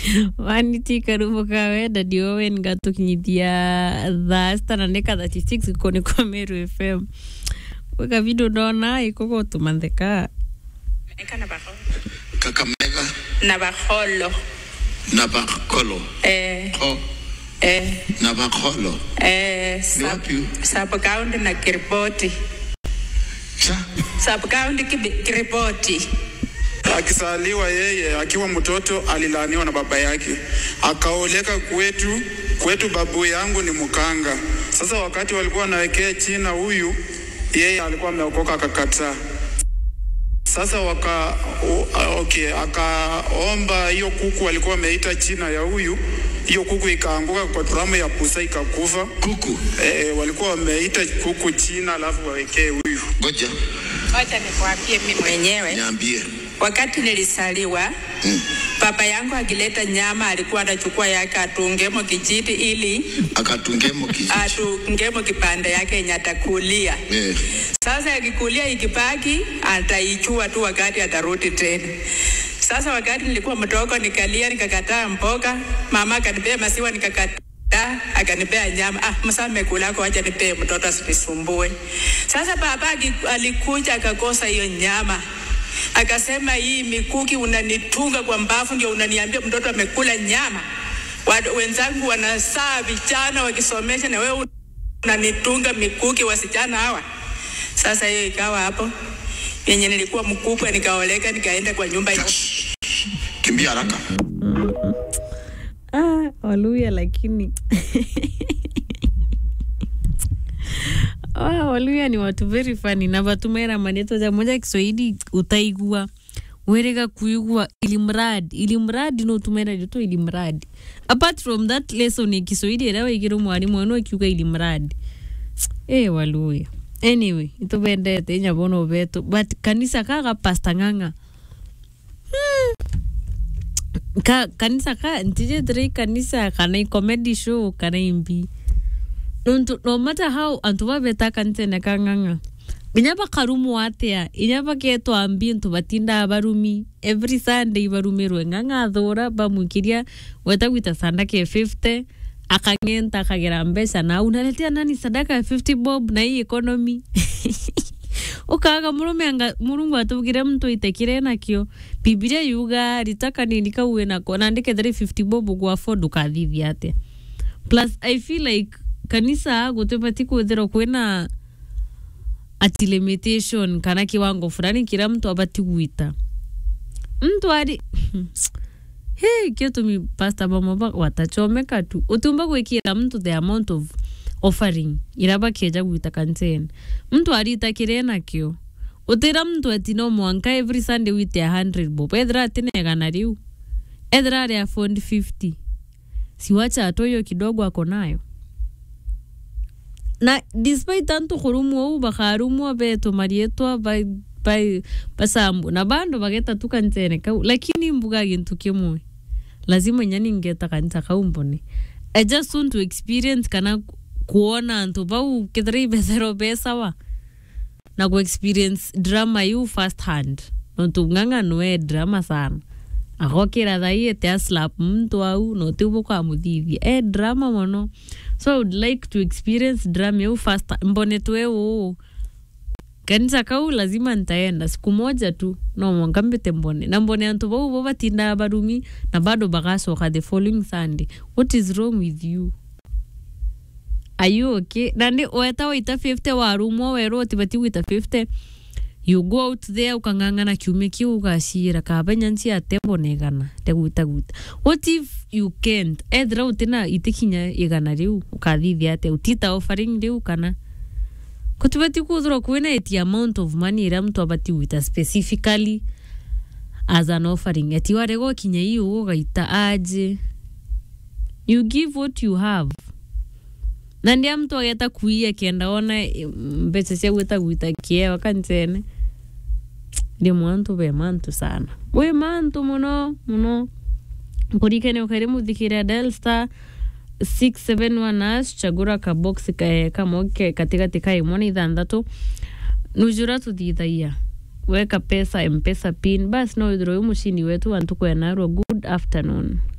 waniti karumo kawenda ndio wen gatukinyithia thaa citana nä ka 36 ko nä kwa meru fm gwä video ndona ikogo tumantheka Eka na baholo. Kakamega Na baholo. na Bakolo. Eh, Oh, eh, na Bakolo. eh, Ni sub, wapi? sub county na Kiriboti. Cha, Sub county Kibi- Kiriboti. Akisaliwa yeye akiwa mtoto alilaaniwa na baba yake, akaoleka kwetu. Kwetu babu yangu ni mkanga. Sasa wakati walikuwa wanawekea china huyu, yeye alikuwa ameokoka akakataa. Sasa waka o, okay, akaomba hiyo kuku walikuwa wameita china ya huyu, hiyo kuku ikaanguka kwa turamu ya pusa ikakufa. kuku. E, walikuwa wameita kuku china alafu wawekee huyu. Ngoja, Wacha nikwambie mimi mwenyewe. niambie. Wakati nilisaliwa Mm. baba yangu akileta nyama alikuwa anachukua yake atungemo kijiti ili Akatungemo kijiji. atungemo kipande yake yenye atakulia. Eh, Sasa akikulia ikibaki ataichua tu wakati atarudi tena. Sasa wakati nilikuwa mdogo nikalia nikakataa mboga, mama akanipea maziwa nikakataa, akanipea nyama. Ah, msa amekulako, acha nipee mtoto asinisumbue. Sasa baba aki- alikuja akakosa hiyo nyama akasema hii mikuki unanitunga kwa mbavu ndio unaniambia mtoto amekula nyama. Watu wenzangu wanasaa vijana wakisomesha na wewe unanitunga mikuki wasichana hawa. Sasa hiyo ikawa hapo yenye nilikuwa mkubwa, nikaoleka nikaenda kwa nyumba ya kimbia haraka. ah, waluya lakini ah, waluya ni watu very funny na vatumera maneno ja moja kiswahili utaigua werega kuigua ilimradi ilimradi no tumera rito ilimradi apart from that lesson ya kiswahili era waigire mwarimu wenu akiuga ilimradi eh waluya anyway itubendete inyabono betu but kanisa kaga pasta ng'ang'a ka kanisa ka ntije tiri kanisa kana i comedy show kana imbi nontu no matter how antu babeta kanisa ka ng'ang'a inya bakarumu atia inya baketwa mbi ntu batinda barumi every sunday barumirwe ng'ang'a thura bamwikiria weta gwita sadaka ya 50 akang'enta akagera mbeca na unaletea nani sadaka ya 50 bob na hii economy ukaga murume anga murungu atugire mtu itekire nakio bibilia yuga ritaka nini kauwe nako nandike 350 bob gwa afford ukathithia atia plus i feel like kanisa gutibati kwithirwo kwina ati limitation kana kiwango fulani kila mtu abati gwita mtu ari hey, kio tumi pasta bamwe watachomeka tu utumba gwikira mtu the amount of offering ira bakieja gwita kaniseni mtu aritakire nakio utira mtu ati no mwanka every sunday wite 100 bob ethira atinegana riu ethira ari afford 50 siwacha atoyo kidogo ako nayo na despite antu kurumwa u bakarumwa beto marietwa ba ba basambu na bando bageta tu kanisene kau lakini mbuga gintu kimwe lazima nyani ngeta kanisa kau mbone I just want to experience kana kuona antu bau kithira ibethero besawa na ku experience drama yu first hand nontu ng'ang'ano e drama sana agokira thai ete aslap mtu au notibu kwamuthithia e drama mono so I would like to experience drama yu first mbone twe uu kanisa kau lazima ntaenda siku moja tu no mwanga mbite mbone na mbone antu bau bo batindaa barumi na bado bagacoka the following sunday what is wrong with you are you okay nandi weta waita 50 warumwo werwo tibati gwita 50 you go out there ukang'ang'ana kiumia kiu ugacira kaba nyanci atembonegana tegwita gwita what if you can't ethira utina itikinya igana riu ukathithia atia utita offering riu kana kutibati kuthirwa kwina eti amount of money ira mtu abati gwita specifically as an offering ati warega kinya hiyo ugaita aje you give what you have na ndia mtu ageta kuia kienda ona eh, mbeca cia gwita gwita kiewa kanisene ndi mwantu be mantu sana we mantu muno muno kurikene ukaire muthikire dial star 671 ash chagura kabox ka- kamoke katigati ka imwe na ithanthatu nujura tuthithagia weka pesa mpesa pin basi no withirwo uyu mucini wetu wantu kwenarwo good afternoon